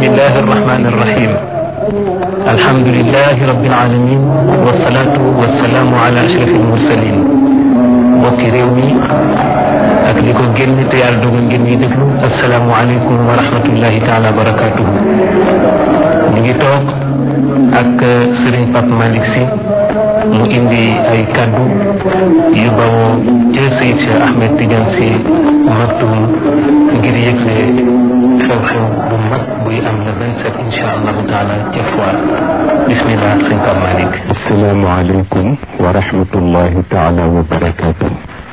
الله الرحمن الرحيم الحمد لله رب العالمين والصلاة والسلام على أشرف المرسلين mbokki réew mi ak li ko génn te yàlla dogal ngeen ñuy déglu asalaamualeykum wa rahmatullahi taala wa barakatuhu ñu ngi toog ak Serigne Pape Malick Sy mu indi ay kaddu yu bawoo ca Seydi Cheikh Ahmed Tidiane Sy Maktoum ngir yëgle xew-xew bu mag buy am le 27 incha allahu taala ca foire bismillah sëñ Pape Malick asalaamaaleykum wa rahmatullahi taala wa barakatuh